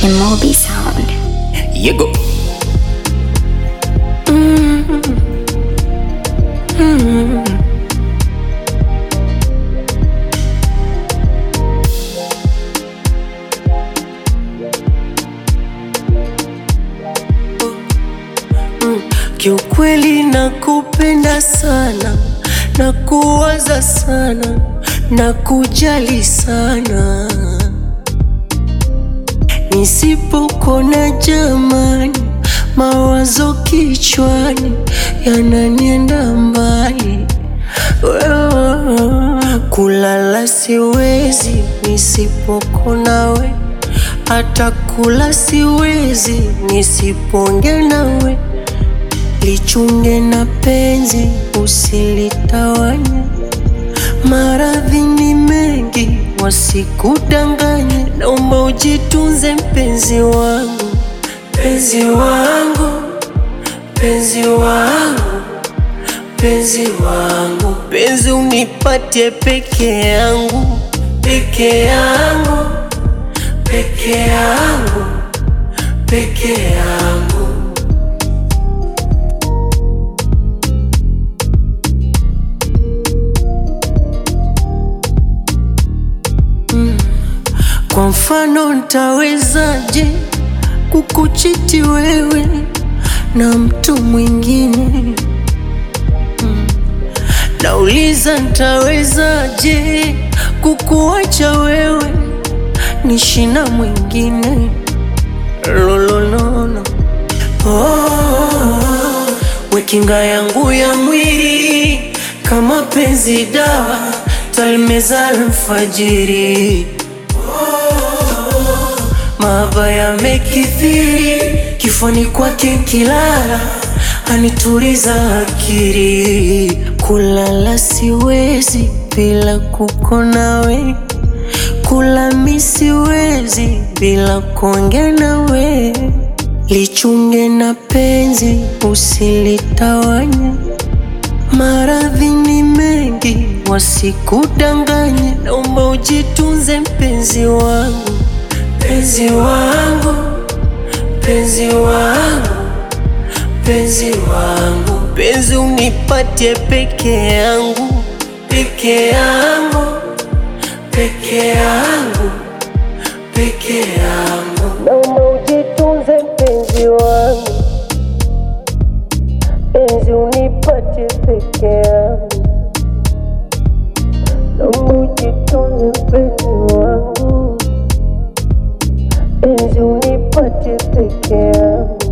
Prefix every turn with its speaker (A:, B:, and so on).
A: Mobi Sound.
B: Yego.
C: Kiukweli nakupenda sana, nakuwaza sana, nakujali sana. Nisipokona jamani, mawazo kichwani yananienda mbali. Wewe, Kulala siwezi nisipokona we, hata kula siwezi nisiponge nawe. Lichunge na penzi usilitawanye, maradhi ni mengi wasikudanganye. Naomba ujitunze mpenzi wangu, mpenzi wangu, mpenzi wangu, mpenzi wangu, penzi unipatie peke yangu, peke yangu, peke yangu, peke yangu. Kwa mfano ntawezaje kukuchiti wewe na mtu mwingine? Mm. Nauliza ntawezaje kukuacha wewe nishi na mwingine? Lololono. Oh, we kinga yangu ya mwili kama penzi dawa talimeza alfajiri Mahaba yamekithiri kifani kwake kilala anituliza akili. Kulala siwezi bila kukona we, kula mi siwezi bila kuongea nawe. Lichunge na penzi usilitawanye, maradhi ni mengi wasikudanganye. Naomba ujitunze mpenzi wangu Penzi wangu, penzi wangu, penzi wangu, penzi unipatie peke yangu, peke yangu, peke yangu, peke yangu. Naomba ujitunze mpenzi wangu, penzi unipatie peke yangu. Naomba ujitunze mpenzi wangu penzi unipatie peke yangu